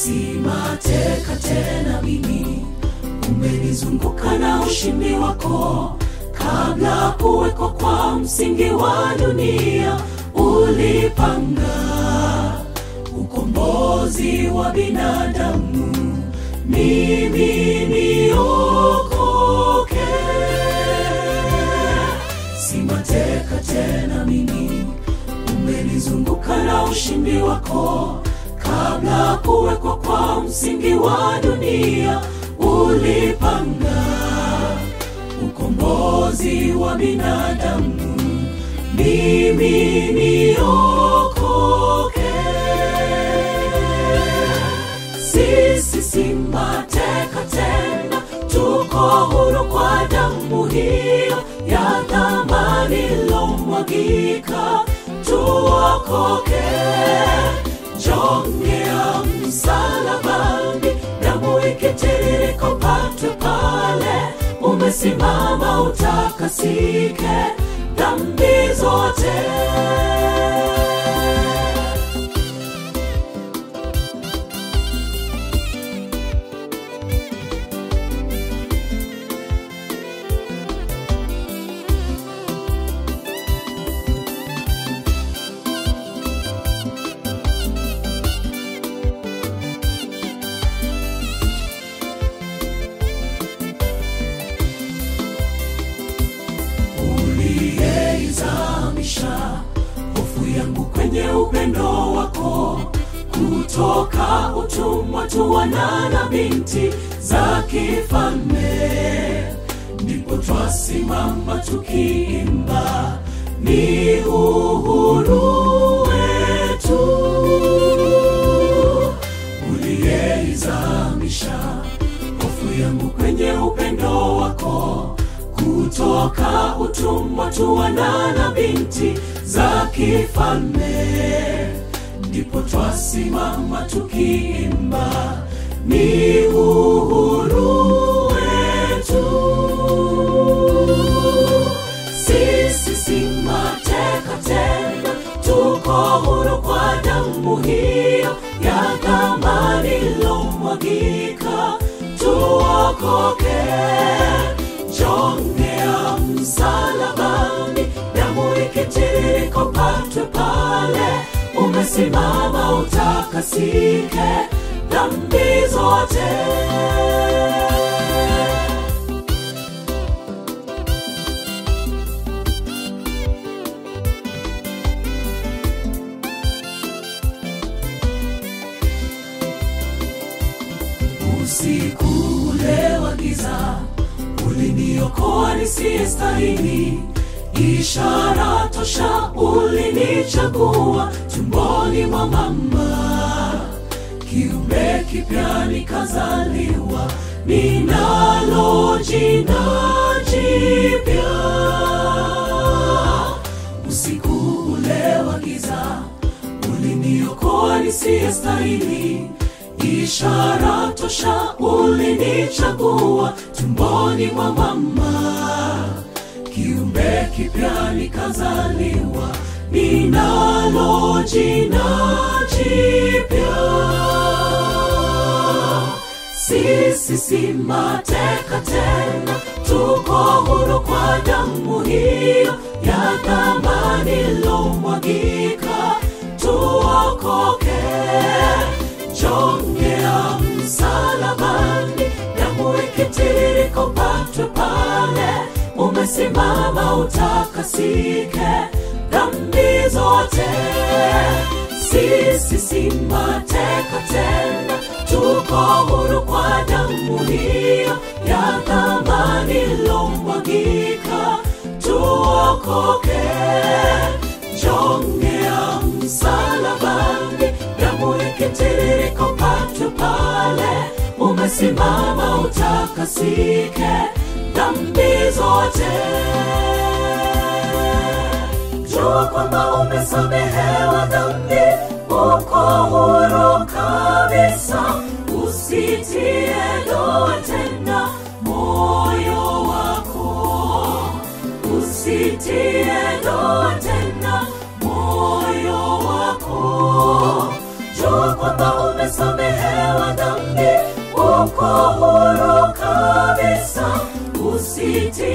si mateka tena mimi umenizunguka na ushindi wako kabla kuwekwa kwa msingi wa dunia ulipanga ukombozi wa binadamu mimi niokoke si mateka tena mimi umenizunguka na ushindi wako kabla kuwekwa kwa msingi wa dunia ulipanga ukombozi wa binadamu mimi niokoke sisi si mateka tena tuko huru kwa damu hiyo ya dhamani ilomwagika tuokoke jongea msalabani damu ikitiririka upatwe pale umesimama utakasike dhambi zote uliyeizamisha hofu yangu kwenye upendo wako kutoka utumwa tu wana na binti za kifalme ndipo twasimama tukiimba ni uhuru wetu uliyeizamisha hofu yangu kwenye upendo wako kutoka utumwa tu wana na binti za kifalme ndipo twasimama tukiimba ni uhuru wetu sisi si mateka tena tuko huru kwa damu hiyo ya dhamani ilomwagika tuokoke jongea msalabani damu ikitiririka upatwe pale umesimama utakasike dhambi zote usiku ule wa giza uliniokoa nisiyestahili ishara tosha ulinichagua tumboni mwa mama kiumbe kipya nikazaliwa ninalo jina jipya usiku ule wa giza uliniokoa nisiyestahili ishara tosha ulinichagua tumboni mwa mama kiumbe kipya nikazaliwa ninalo jina jipya sisi si mateka tena tuko huru kwa damu hiyo ya dhamani ilomwagika tuokoke jongea msalabani damu ikitiririka upatwe pale umesimama utakasike dhambi zote sisi si mateka tena tuko huru kwa damu hiyo ya dhamani ilomwagika tuokoke jongea msalabani damu ikitiririka upatwe pale umesimama utakasike dhambi zote jua kwamba umesamehewa dhambi uko huru kabisa usitie doa tena moyo wako usitie doa tena moyo wako jua kwamba umesamehewa usitie